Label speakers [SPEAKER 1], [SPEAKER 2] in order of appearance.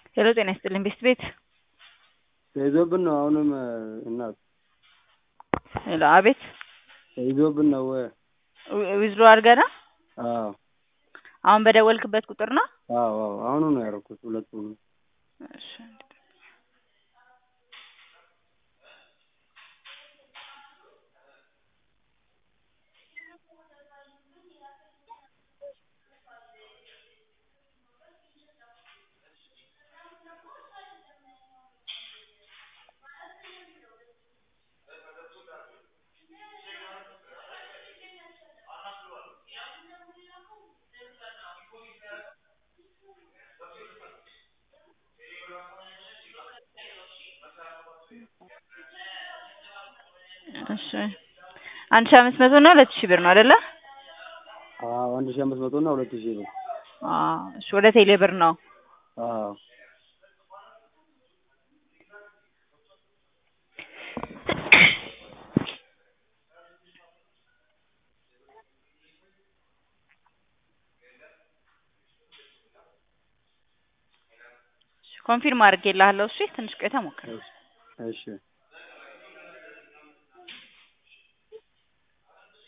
[SPEAKER 1] ሄሎ ጤና ይስጥልኝ ቤስት ቤት
[SPEAKER 2] ተይዞብን ነው አሁንም እናት
[SPEAKER 1] ሄሎ አቤት
[SPEAKER 2] ተይዞብን ነው
[SPEAKER 1] ዊዝድሮ አድርገና
[SPEAKER 2] አዎ
[SPEAKER 1] አሁን በደወልክበት ቁጥር ነው
[SPEAKER 2] አዎ አዎ አሁኑ ነው ያደረኩት ሁለቱም
[SPEAKER 1] እሺ እሺ አንድ ሺህ አምስት መቶ እና ሁለት ሺህ ብር ነው አይደለ?
[SPEAKER 2] አዎ አንድ ሺህ አምስት መቶ እና ሁለት ሺህ ብር
[SPEAKER 1] አዎ እሺ ወደ ቴሌ ብር ነው
[SPEAKER 2] አዎ
[SPEAKER 1] ኮንፊርም አድርጌልሃለሁ እሺ ትንሽ ቆይተህ ሞክር
[SPEAKER 2] እሺ